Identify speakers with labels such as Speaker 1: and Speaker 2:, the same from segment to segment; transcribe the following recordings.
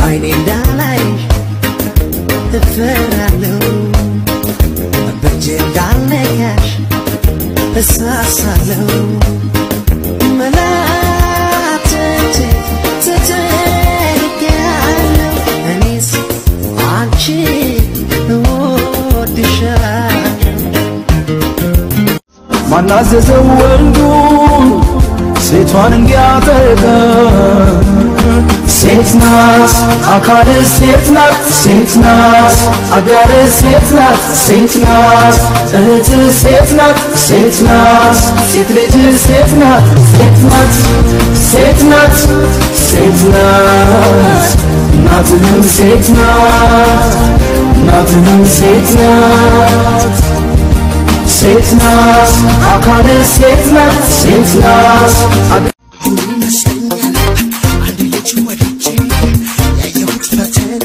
Speaker 1: በዓይኔ እንዳላይሽ እፈራለሁ በእጄ እንዳልነካሽ እሳሳለሁ መላትት ትትያለሁ እኔስ አንቺ እወድሻለሁ
Speaker 2: ማናዘዘው ወንዱን ሴቷን እንዲያጠቃ ሴት ናት አካል ሴት ናት ሴት ናት አጋር ሴት ናት ሴት ናት እህት ሴት ናት ሴት ናት ሴት ልጅ ሴት ናት ሴት ናት ሴት ናት ሴት ናት እናትህም ሴት ናት እናትህም ሴት ናት ሴት ናት አካል ሴት ናት ሴት ናት አገ-
Speaker 1: አንድ ልጅ ወድጄ ያየሁት ፈተና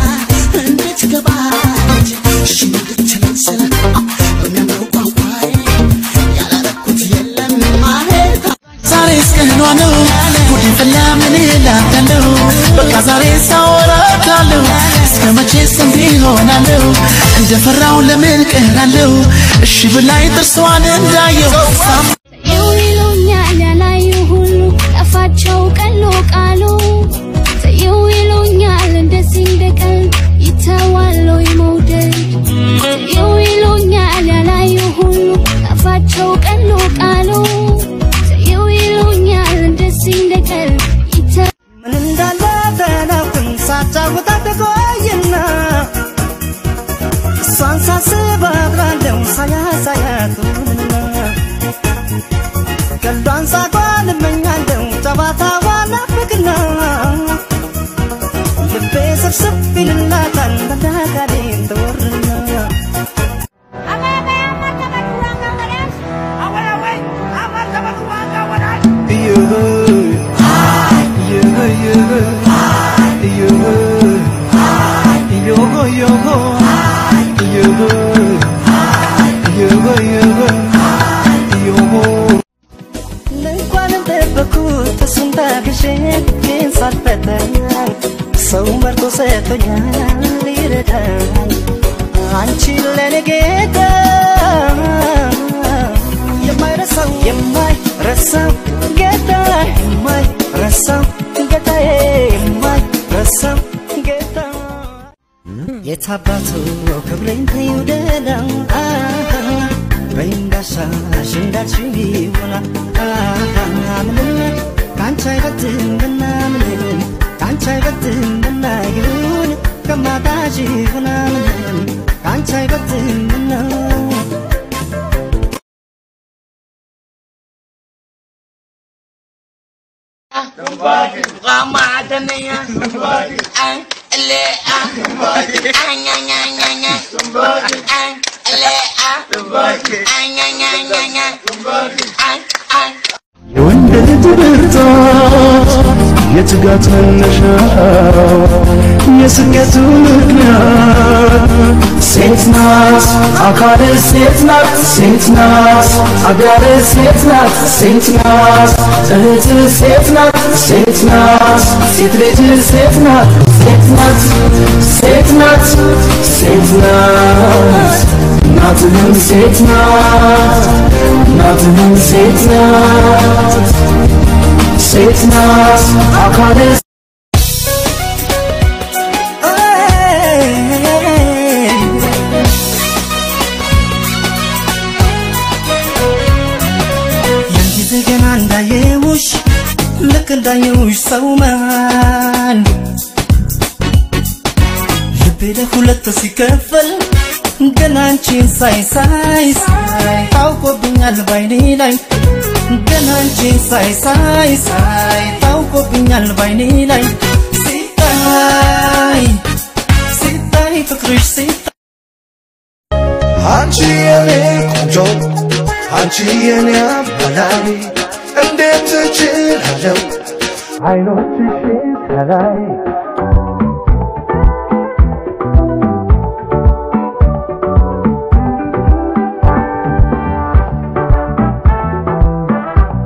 Speaker 1: እንድትገባች እሺ እንድትለኝ ስለ በሚያምረው ቋንቋዬ ያላረኩት የለም ማለት
Speaker 3: ዛሬ እስቀኗ ነው ጉድ ፈላ ምን እላታለሁ በቃ ዛሬ ሳወራታለሁ እስከ መቼስ እንዲህ ሆናለሁ እንደፈራው ለምን ቀራለሁ እሺ ብላይ ጥርሷን እንዳየው ሳም
Speaker 4: ይው ይሉኛል ያላዩ ሁሉ ጠፋቸው ቀሎ ቃሉ ተይው ይሉኛል እንደዚህ እንደቀል ይተዋል ወይ መውደድ ተይው ይሉኛል ያላዩ ሁሉ ጠፋቸው ቀሎ ቃሉ ተይው ይሉኛል እንደዚህ እንደቀል ይተ
Speaker 1: ምን እንዳለ ተናውቅም ሳጫውታት ቆይና እሷን ሳስብ አድራለሁ ሳያሳያቱንና ቀልዷን ሳቋን እመኛለሁ ጨዋታዋን ናፍቅና ልቤ ስብስብ ይልላታል መዳጋዴን ትወርና እንኳንም ደበኩት እሱን ታግሼ ግን ሳልፈተን ሰው መርጦ ሰጥቶኛል ይረዳል አንቺ ለኔ ጌታ የማይረሳው የማይረሳው ጌታ የማይረሳው ጌታዬ የማይረሳው ጌታ የታባቱ ክብሬን ይውደዳል በእንዳሻሽ እንዳልሽው ይሆናል ምንም ከአንቺ አይበልጥምና ምንም ከአንቺ አይበልጥምና ይሁን ከማጣሽ ይሆና ምንም ከአንቺ አይበልጥምና
Speaker 2: የወንድ ልጅ ብርታት የትጋት መነሻው የስኬቱ ምክንያት ሴት ናት አካል ሴት ናት ሴት ናት አጋር ሴት ናት ሴት ናት እህት ሴት ናት ሴት ናት ሴት ልጅ ሴት ናት ሴት ናት ሴት ናት ሴት ናት እናትህም ሴት ናት እናትህም ሴት ናት ሴት ናት አካል
Speaker 1: ያን ጊዜ ገና እንዳየውሽ ልክ እንዳየውሽ ሰው መሃል ልቤ ለሁለት ሲከፈል ገና አንቺን ሳይ ሳይ ሳይ ታውቆብኛል ባይኔ ላይ ገና አንቺን ሳይ ሳይ ሳይ ታውቆብኛል ባይኔ ላይ ሲታይ ሲታይ ፍቅርሽ ሲታይ
Speaker 2: አንቺ የኔ ቆንጆ አንቺ የኔ አባላይ እንዴት እችላለሁ አይኖችሽን ከላይ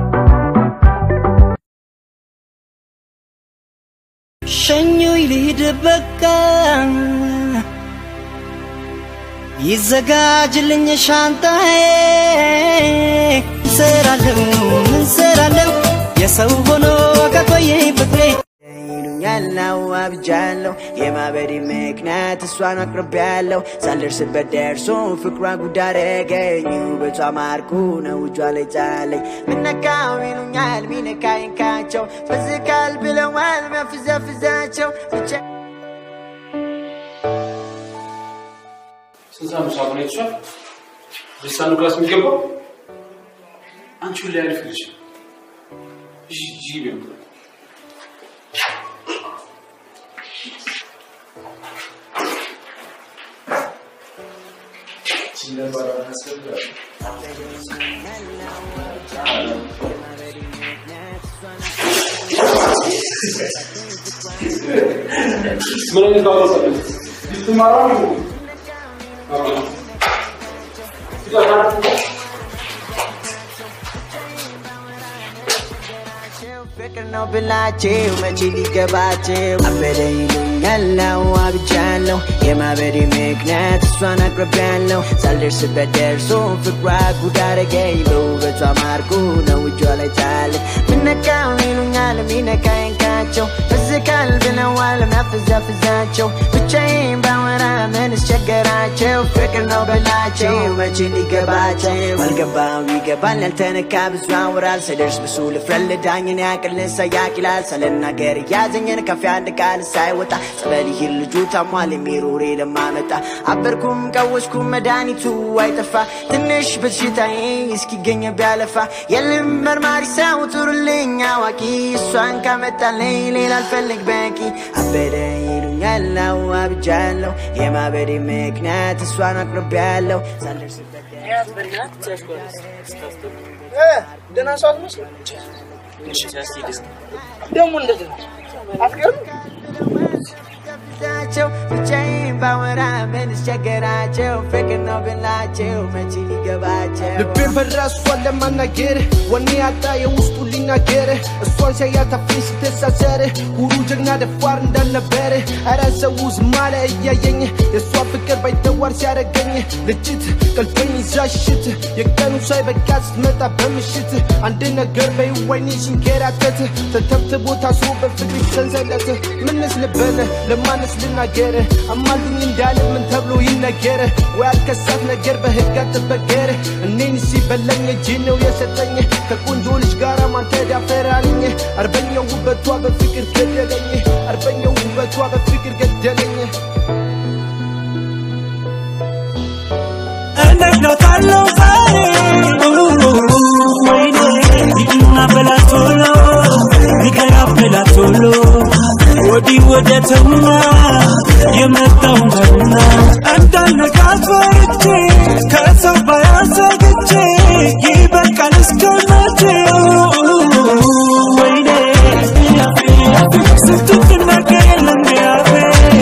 Speaker 1: ሸኙኝ ልሂድ በቃ ይዘጋጅልኝ ሻንጣዬ እንሰራለሁ እንሰራለሁ የሰው ሆኖ ከቆየ ፍቅሬ
Speaker 5: ይሉኛል አብጃለሁ የማበዴ ምክንያት እሷን አቅርቤያለሁ ሳልደርስበት ደርሶ ፍቅሯ ጉድ አደረገኝ ውበቷ ማርኩ ነው እጇ ላይ ጣለኝ ምነካው ይሉኛል ሚነካይንካቸው ፍዝካል ብለዋል መፍዘፍዛቸው ብቻ
Speaker 6: ስንት ነው ሳሙና የተሻል ልሳኑ ክላስ የሚገባው አንቺ ሁላ ያልፍ ልጅ እሺ እሺ ቢሆን ምን አይነት ባባሰለ ልትማራ ነው
Speaker 5: ፍቅር ነው ብላችሁ መቼ ሊገባችሁ አበደ ይሉኛል አብጃለሁ የማበዴ ምክንያት እሷን አቅርቤያለሁ ሳልደርስበት ደርሶ ፍቅሯ ጉድ አደረገኝ በውበቷ ማርኩ ነው እጇ ላይ ጣለኝ ምነካው ይሉኛል ሚነካይንካቸው ፍዝካል ብለዋል ሚያፍዛፍዛቸው ብቻዬን ባወራ ምን አስቸገራቸው ፍቅር ነው በላቸው መቼ ሊገባቸው አልገባው ይገባል ያልተነካ ብዙ ያወራል ስደርስ ብሱ ልፍረልዳኝን ያቅል ሰያቅ ይላል ሳልናገር እያዘኝን ከፍ አንድ ቃል ሳይወጣ ጸበል ይህን ልጁ ታሟል የሚሮሬ ለማመጣ አበርኩም ቀወስኩም መድኃኒቱ አይጠፋ ትንሽ በሽታዬ እስኪገኝ ቢያለፋ የልም መርማሪ ሰው ጥሩልኝ አዋቂ እሷን ካመጣልኝ ሌላ አልፈልግ በቂ አበደ ይሉኛል አብጃለሁ የማበዴ ምክንያት እሷን አቅርቤያለሁ ሳልደርስበት
Speaker 2: ደህና ሰው አትመስልም። ደግሞ እንደዚህ ነው። አትገርም?
Speaker 5: ቸው ብቻዬን ባወራ ምን አስቸገራቸው ፍቅር ነው ብላቸው መቼ ሊገባቸው
Speaker 2: ልቤን ፈራ እሷን ለማናገር ወኔ ያጣ የውስጡ ሊናገር እሷን ሲያያት አፌን ሲተሳሰር ሁሉ ጀግና ደፋር እንዳልነበር ኧረ ሰው ዝም አለ እያየኝ የእሷ ፍቅር ባይተዋር ሲያደርገኝ ልጅት ቀልበኝ ይዛ ሽት የቀኑ ሳይበቃ ስትመጣ በምሽት አንድ ነገር በይዋይኔ ሲንከራተት ተተብትቦ ታስሮ በፍቅር ሰንሰለት ምንስ ልበል ለማንስ ልናገር አማሉኝ እንዳለ ምን ተብሎ ይነገር ወይ አልከሳት ነገር በህግ አትበገር እኔን ሲበላኝ እጅ ነው የሰጠኝ ከቆንጆ ልጅ ጋር ማን ተዳፈራልኝ አርበኛው ውበቷ በፍቅር ገደለኝ አርበኛው ውበቷ በፍቅር ገደለኝ
Speaker 7: እንዴት ነው ካለው ዛሬ ወይኔ ሂድና በላት ቶሎ ንገራ በላት ቶሎ ወዲህ ወደ ተውና የመጣውን ተውና እንዳልነቃት ፈርቼ ከሰው ባያሰግቼ ይበቃል እስከ መቼ ወይኔ ስትትናገር የለም ያፌ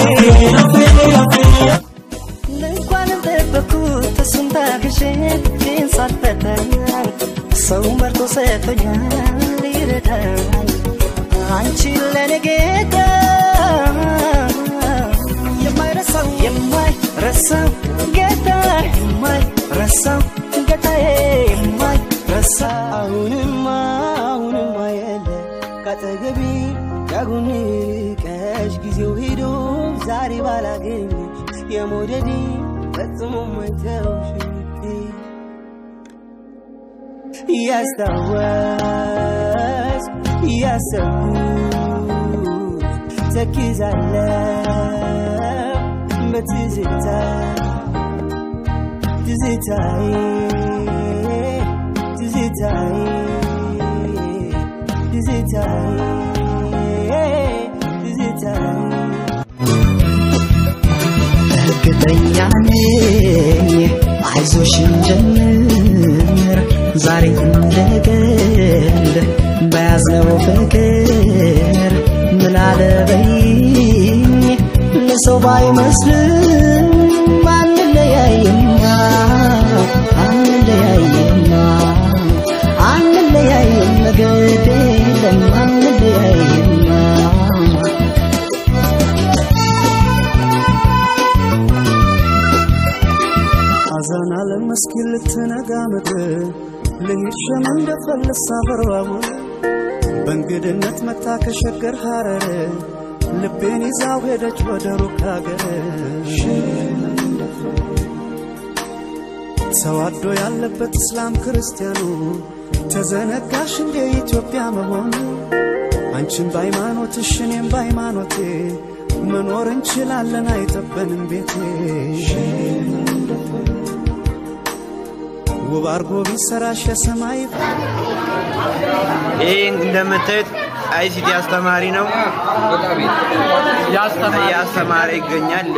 Speaker 1: እንኳንም ጠበኩት እሱን ታግሼ ግን ሳትፈተኝ ሰው መርጦ ሰጥቶኛል ይረዳል አንቺ ለኔ ጌታ የማይረሳው የማይረሳው ጌታ የማይረሳው ጌታዬ የማይረሳው አሁንማ አሁንማ የለ ካጠገቤ ዳጉን ቀሽ ጊዜው ሄዶ ዛሬ ባላገኝሽ የመውደዴ ፈጽሞ ማይተውሽ እያስታወስ እያሰብኩት ተክዛለው በትዝታ ትዝታዬ ትዝታዬ ትዝታዬ ትዝታዬ እርግጠኛ ነኝ አይዞሽ እንጀምር ዛሬ እንደገል በያዝነው ፍቅር ምላለበኝ ለሰው ባይመስልም አንለያይማ አንለያይማ አንለያይም ግድ የለም አንለያይማ
Speaker 8: ሐዘን ዓለም እስኪ ልትነጋ ምድር ልሂድ ሸም እንደፈልስ አበርባቡር በእንግድነት መታ ከሸገር ሐረር ልቤን ይዛው ሄደች ወደ ሩቅ አገር ተዋዶ ያለበት እስላም ክርስቲያኑ ተዘነጋሽ እንደ ኢትዮጵያ መሆኑ አንቺም በሃይማኖትሽ እኔም በሃይማኖቴ መኖር እንችላለን አይጠበንም ቤቴ ውብ አርጎ ቢሰራሽ የሰማይ
Speaker 9: ይህ እንደምታዩት አይሲቲ አስተማሪ ነው። ያስተማረ ይገኛል።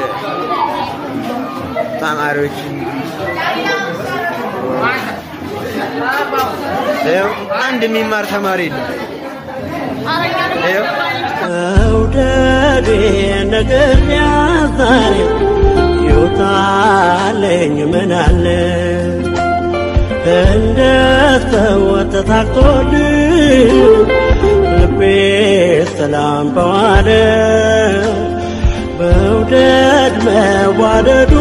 Speaker 9: ተማሪዎች ይኸው አንድ የሚማር ተማሪ የለም። ይኸው
Speaker 7: መውደዴ ነገር ያዛሬ ይውጣለኝ ምን አለ እንደ ሰው ተሳክቶልኝ ልቤ ሰላም በዋለ መውደድ መዋደዱ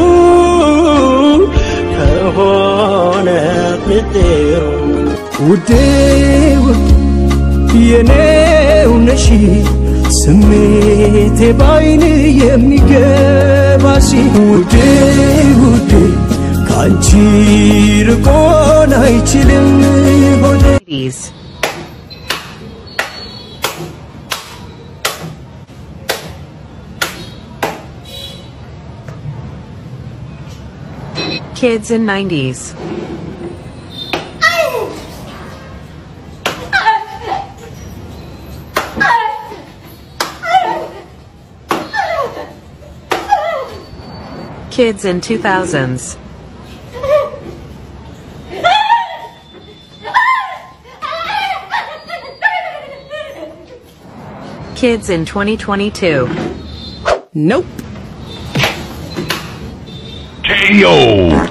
Speaker 7: ከሆነ ምስጢሩ
Speaker 2: ውዴ ውድ የኔው ነሽ ስሜቴ ባይን የሚገባሽ ውዴ ውዴ ከአንቺ ርቆን አይችልም ሆዴ
Speaker 10: Kids in 90s. Kids in 2000s. Kids in 2022.
Speaker 2: Nope.
Speaker 11: KO.